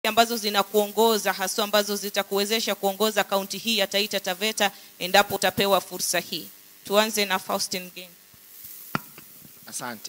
ambazo zinakuongoza haswa ambazo zitakuwezesha kuongoza kaunti hii ya Taita Taveta endapo utapewa fursa hii. Tuanze na Faustin Geng. Asante.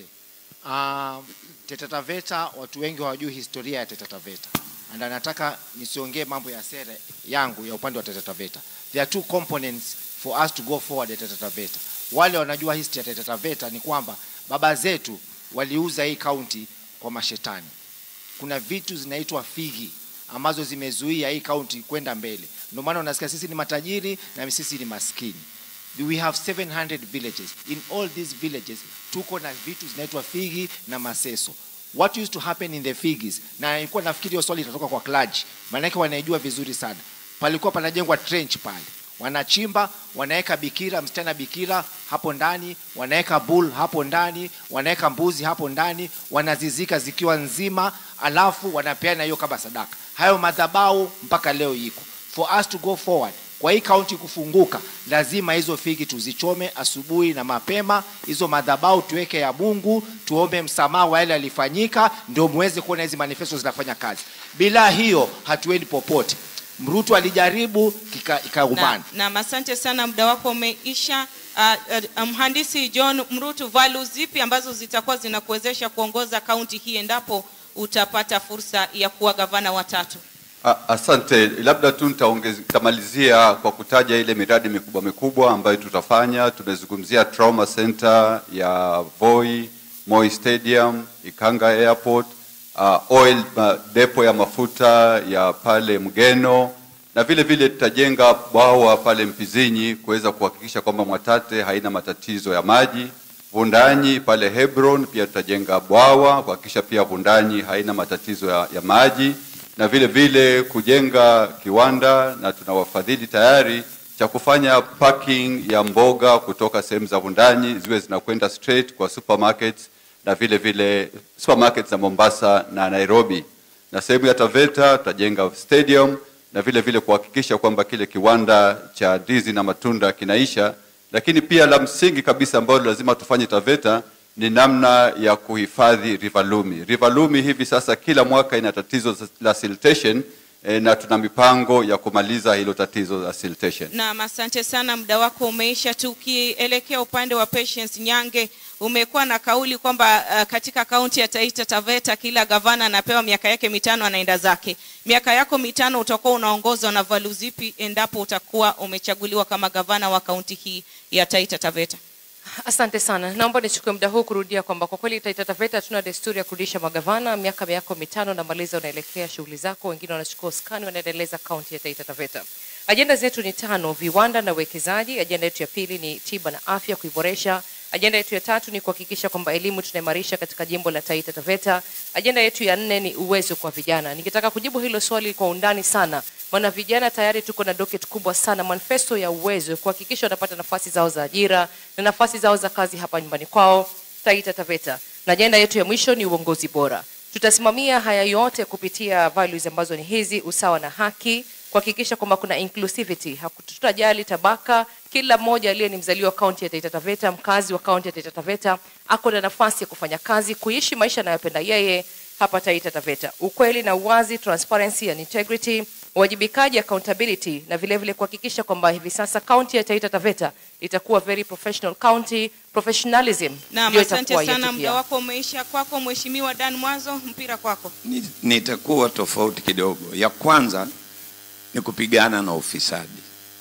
Uh, Taita Taveta watu wengi hawajui historia ya Taita Taveta. And nataka nisiongee mambo ya sera yangu ya upande wa Taita Taveta. There are two components for us to go forward at Taita Taveta. Wale wanajua history ya Taita Taveta ni kwamba baba zetu waliuza hii kaunti kwa mashetani. Kuna vitu zinaitwa figi ambazo zimezuia hii kaunti kwenda mbele. Ndio maana unasikia sisi ni matajiri na sisi ni maskini. We have 700 villages. In all these villages tuko na vitu zinaitwa figi na maseso. What used to happen in the figis, na nilikuwa nafikiri hiyo swali itatoka kwa clergy, maanake wanaijua vizuri sana. Palikuwa panajengwa trench pale, wanachimba, wanaweka bikira, msichana bikira hapo ndani, wanaweka bull hapo ndani, wanaweka mbuzi hapo ndani, wanazizika zikiwa nzima, alafu wanapeana hiyo kama sadaka. Hayo madhabahu mpaka leo iko. For us to go forward, kwa hii kaunti kufunguka, lazima hizo figi tuzichome asubuhi na mapema, hizo madhabahu tuweke ya Mungu, tuombe msamaha wa yale yalifanyika, ndio muweze kuona hizi manifesto zinafanya kazi. Bila hiyo hatuendi popote. Mrutu alijaribu ikaumana. Na, na asante sana, muda wako umeisha. Uh, uh, mhandisi John Mrutu, values zipi ambazo zitakuwa zinakuwezesha kuongoza kaunti hii endapo utapata fursa ya kuwa gavana watatu? Asante, labda tu nitamalizia kwa kutaja ile miradi mikubwa mikubwa ambayo tutafanya. Tumezungumzia trauma center ya Voi, Moi Stadium, Ikanga Airport, uh, oil uh, depo ya mafuta ya pale Mgeno, na vile vile tutajenga bwawa pale Mpizinyi kuweza kuhakikisha kwamba Mwatate haina matatizo ya maji. Vundanyi pale Hebron pia tutajenga bwawa kuhakikisha pia Vundanyi haina matatizo ya, ya maji na vile vile kujenga kiwanda na tuna wafadhili tayari cha kufanya parking ya mboga kutoka sehemu za Vundanyi ziwe zinakwenda straight kwa supermarkets na vile vile supermarkets za Mombasa na Nairobi. Na sehemu ya Taveta tutajenga stadium na vile vile kuhakikisha kwamba kile kiwanda cha ndizi na matunda kinaisha, lakini pia la msingi kabisa ambalo lazima tufanye Taveta ni namna ya kuhifadhi River Lumi. River Lumi hivi sasa kila mwaka ina tatizo la siltation eh, na tuna mipango ya kumaliza hilo tatizo la siltation. Naam, asante sana, muda wako umeisha. Tukielekea upande wa Patience Nyange, umekuwa na kauli kwamba uh, katika kaunti ya Taita Taveta kila gavana anapewa miaka yake mitano anaenda zake. Miaka yako mitano utakuwa unaongozwa na valu zipi endapo utakuwa umechaguliwa kama gavana wa kaunti hii ya Taita Taveta? Asante sana. Naomba nichukue muda huu kurudia kwamba kwa kweli Taita Taveta tuna desturi ya kurudisha magavana. Miaka yako mitano namaliza, unaelekea shughuli zako, wengine wanachukua uskani, wanaendeleza kaunti ya Taita Taveta. Ajenda zetu ni tano: viwanda na uwekezaji. Ajenda yetu ya pili ni tiba na afya, kuiboresha. Ajenda yetu ya tatu ni kuhakikisha kwamba elimu tunaimarisha katika jimbo la Taita Taveta. Ajenda yetu ya nne ni uwezo kwa vijana. Ningetaka kujibu hilo swali kwa undani sana, maana vijana tayari tuko na docket kubwa sana, manifesto ya uwezo, kuhakikisha wanapata nafasi zao za ajira na nafasi zao za kazi hapa nyumbani kwao Taita Taveta. Na ajenda yetu ya mwisho ni uongozi bora. Tutasimamia haya yote kupitia values ambazo ni hizi: usawa na haki, kuhakikisha kwamba kuna inclusivity, hatutajali tabaka. Kila mmoja aliye ni mzaliwa kaunti ya Taita Taveta, mkazi wa kaunti ya Taita Taveta, ako na nafasi ya kufanya kazi, kuishi maisha anayopenda yeye hapa Taita Taveta. Ukweli na uwazi, transparency and integrity, uwajibikaji, accountability, na vile vile kuhakikisha kwamba hivi sasa kaunti ya Taita Taveta itakuwa very professional county. Professionalism Naam, ndio asante itakuwa sana, yetu muda pia. wako umeisha. Kwako Mheshimiwa Dan Mwanzo, mpira kwako. Ni- nitakuwa tofauti kidogo. Ya kwanza ni kupigana na ufisadi.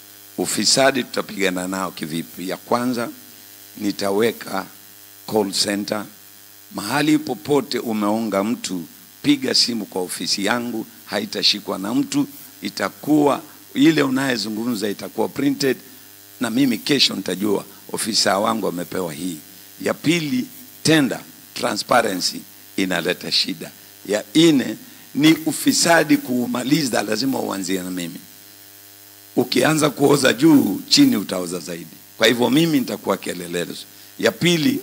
Ufisadi tutapigana nao kivipi? Ya kwanza nitaweka call center mahali popote umeonga mtu, piga simu kwa ofisi yangu, haitashikwa na mtu, itakuwa ile unayezungumza itakuwa printed, na mimi kesho nitajua ofisa wangu amepewa hii. Ya pili, tender transparency inaleta shida. Ya nne ni ufisadi kuumaliza, lazima uanzie na mimi. Ukianza kuoza juu, chini utaoza zaidi. Kwa hivyo mimi nitakuwa kielelezo. Ya pili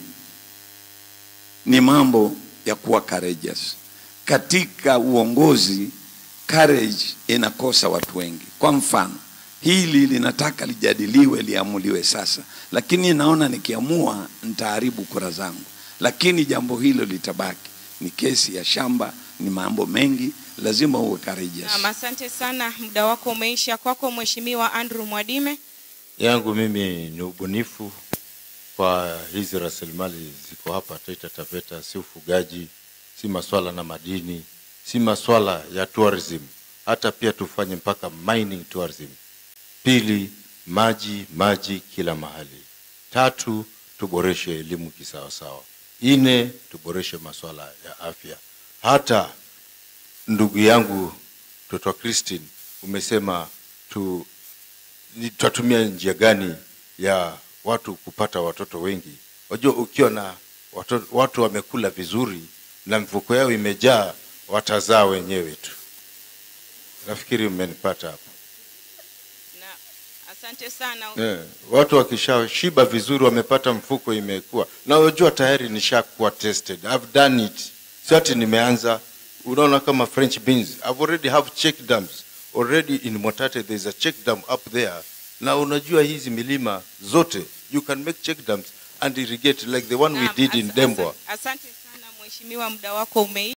ni mambo ya kuwa courageous. Katika uongozi courage inakosa watu wengi. Kwa mfano, hili linataka lijadiliwe, liamuliwe sasa, lakini naona nikiamua nitaharibu kura zangu, lakini jambo hilo litabaki. Ni kesi ya shamba, ni mambo mengi, lazima uwe courageous. Naam, asante sana, muda wako umeisha. Kwako Mheshimiwa Andrew Mwadime. yangu mimi ni ubunifu kwa hizi rasilimali ziko hapa Taita Taveta, si ufugaji, si maswala na madini, si maswala ya tourism, hata pia tufanye mpaka mining tourism. Pili, maji maji kila mahali. Tatu, tuboreshe elimu kisawasawa. Nne, tuboreshe maswala ya afya. Hata ndugu yangu mtoto wa Christine umesema tu ni- tutatumia njia gani ya watu kupata watoto wengi. Wajua, ukiwa na watu, watu wamekula vizuri na mfuko yao imejaa, watazaa wenyewe tu. Nafikiri mmenipata hapo. Na asante sana. Eh, watu wakishashiba vizuri, wamepata mfuko imekuwa na wajua, tayari nishakuwa tested, I've done it, si ati nimeanza. Unaona kama French beans, I've already have check dams already in Mwatate, there is a check dam up there. Na unajua hizi milima zote you can make check dams and irrigate like the one we Naam, did in as- Dembwa. asa- Asante sana mheshimiwa, muda wako umeisha.